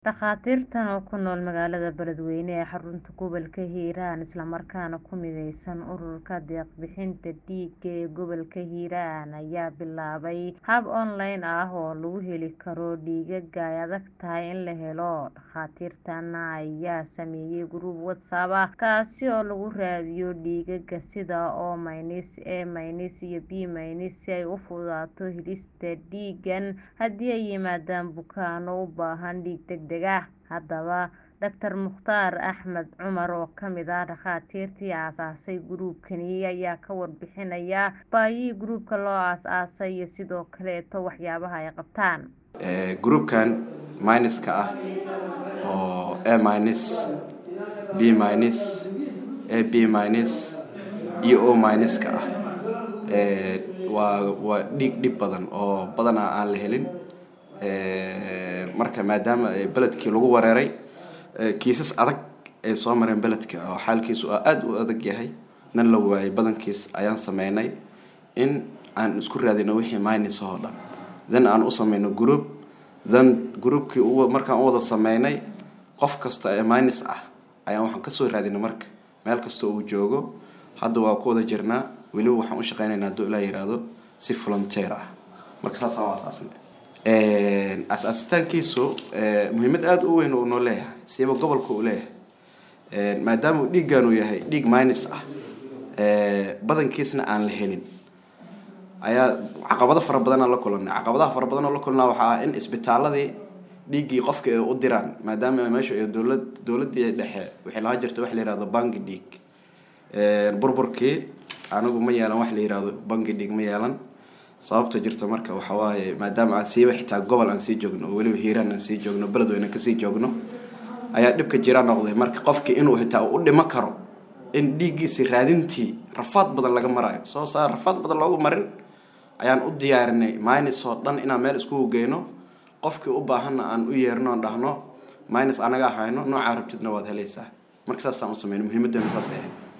Dhakhaatiirtan oo ku nool magaalada Beledweyne ee xarunta gobolka Hiiraan isla markaana ku mideysan Ururka Deeq-bixinta Dhiigga ee gobolka Hiiraan ayaa bilaabay hab online ah oo lagu heli karo dhiigga ay adag tahay in la helo. Dhakhaatiirtan ayaa sameeyay group WhatsApp ah kaasi oo lagu raadiyo dhiigagga sida O-, A- iyo B- si ay u fududaato helista dhiiggan haddii ay yimaadaan bukaanno u baahan dhiig degdeg ah. Haddaba, Dr. Mukhtaar Axmed Cumar oo ka mid ah dhakhaatiirtii aasaasay group-kani ayaa ka warbixinaya baahida group-ka loo aasaasay iyo sidoo kaleeto waxyaabaha ay qabtaan. Group-kan minus-ka ah oo A-, B-, AB- iyo O-ka ah waa dhiig dhib badan oo badanaa aan la helin marka maadaama beledkii lagu weeraray kiisas adag ay soo mareen beledka oo xaalkiisu aad u adag yahay nan la waayay badankiis ayaan sameynay in aan isku raadino wixii minus oo dhan then aan u sameyno group then groupkii markaan u wada sameynay qof kasta ee minus ah ayaan waxaan kasoo raadinay marka meel kasta uu joogo hadda waa ku wada jirnaa weliba waxaan u shaqeynaynaa hadduu ilaa yiraahdo si volunteer ah marka saasaan u asaasnay asaasitaankiisu muhiimad aada u weyn uu noo leeyahay siiba gobolka uu leeyahay maadaama uu dhiiggan uu yahay dhiig minus ah badankiisna aan la helin ayaa caqabado fara badan aan la kulanay caqabadaha fara badan oo la kulnaa waxaa ah in isbitaaladii dhiiggii qofka ay u diraan maadaama meesha ay dowlad dowladii dhexe waxay lahaa jirta wax la yihahdo bangi dhiig burburkii anigu ma yeelan wax la yihahdo bangi dhiig ma yeelan sababta jirta marka waxa waaye maadaama aan siiba xitaa gobol aan sii joogno oo weliba hiiraan aan sii joogno beledweyne kasii joogno ayaa dhibka jira noqday marka qofkii inuu xitaa u dhimo karo in dhiiggiisi raadintii rafaad badan laga marayo soo saar rafaad badan loogu marin ayaan u diyaarinay minus oo dhan inaan meel iskugu geyno qofkii u baahanna aan u yeerno aan dhahno minus anaga hayno noocaa rabtidna waad helaysaa marka saasaan u sameyno muhiimadeena saas ahayd